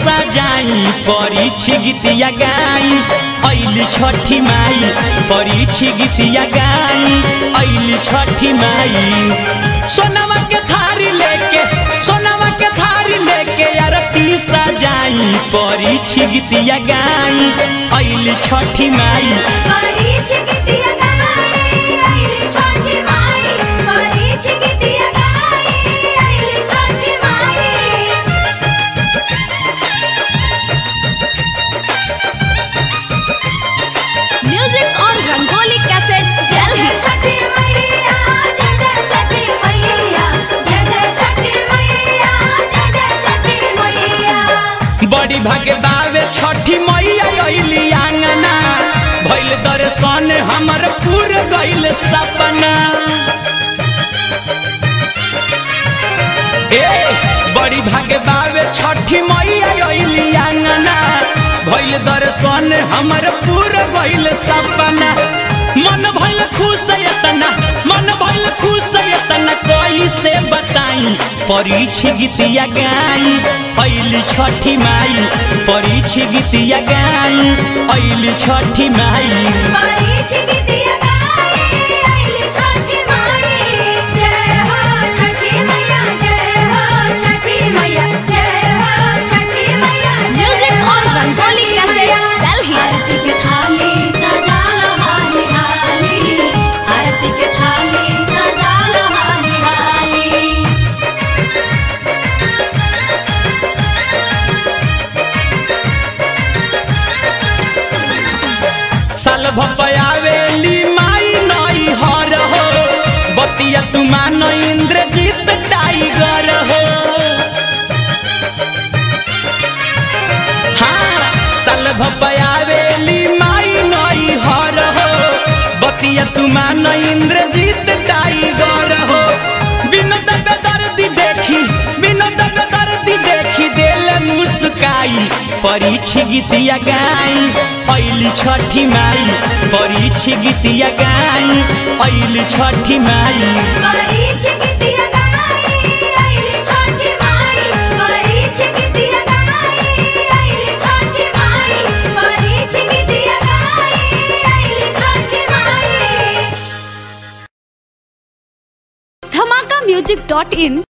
सजाई परीक्षी गीतिया गाई ऐली छठी माई परीक्षी गीतिया गाई ऐली छठी माई सोनवा के थारी लेके सोनवा के थारी लेके आरती सजाई परीक्षी गीतिया गाई ऐली छठी माई परीछ गीतिया गाई आइली छठी माई परीछ गीतिया गाई आइली छठी माई Music on Rangoli Cassette, जय Delhi. जय छठी मैया जय जय छठी मैया जय जय छठी मैया जय जय छठी मैया बड़ी भागे बावे छठी मैया अइली आंगना भइल दर्शन हमर पूर गइल सपना ए बड़ी भागे बावे छठी मैया अइली आंगना भइल दर्शन हमर पूर गइल सपना मन भइल खुश एतना मन भइल खुश एतना कैसे बताई परीछ गीतिया गाई ऐली छठी माई परीछ गीतिया गाई ऐली छठी माई परीछ गीतिया गाई आइली छठी माई जय हो छठी मैया जय हो छठी मैया जय हो छठी मैया Music on Rangoli Cassette, Delhi. आरती के थाली सजा लो हाली हाली आरती के थाली सजा लो हाली हाली साल भपयावेली माई नई हर हो बतिया तुमान इंद्रजीत टाइगर हो हाँ साल भपयावेली माई नई हर हो बतिया तुमान इंद्रजीत टाइगर हो बिनोद बेदर्दी देखी बिनोद बेदर्दी देखी दिल मुस्काई परीछ गीतिया गाई ऐली छठी माई परीछ गीतिया गाई ऐली छठी माई परीछ गीतिया गाई आइली छठी माई परीछ गीतिया गाई आइली छठी माई परीछ गीतिया गाई आइली छठी माई Dhamaka Music.in